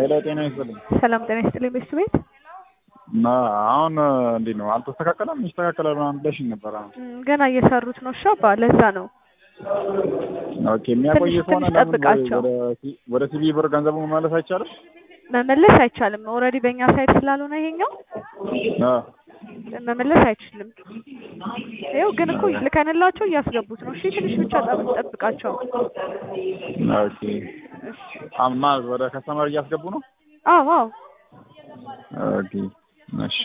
ሄሎ ጤና ይስጥልኝ። ሰላም ጤና ይስጥልኝ ቤት ቤት እና አሁን እንዴት ነው አልተስተካከለም? ይስተካከላል ምናምን ብለሽኝ ነበር። አሁን እም፣ ገና እየሰሩት ነው። ሻባ ለዛ ነው ኦኬ። የሚያቆይ ትንሽ ከሆነ ትንሽ ለምን ጠብቃቸው። ወደ ሲ- ወደ ሲቪ ብር ገንዘቡ መመለስ አይቻልም? መመለስ አይቻልም። ኦልሬዲ በእኛ ሳይት ስላልሆነ ይሄኛው አ መመለስ አይችልም። ይኸው ግን እኮ ልከንላቸው እያስገቡት ነው። እሺ ትንሽ ብቻ ጠብ- ጠብቃቸው። ኦኬ። አማ ወደ ከስተመር እያስገቡ ነው? አዎ አዎ ኦኬ። እሺ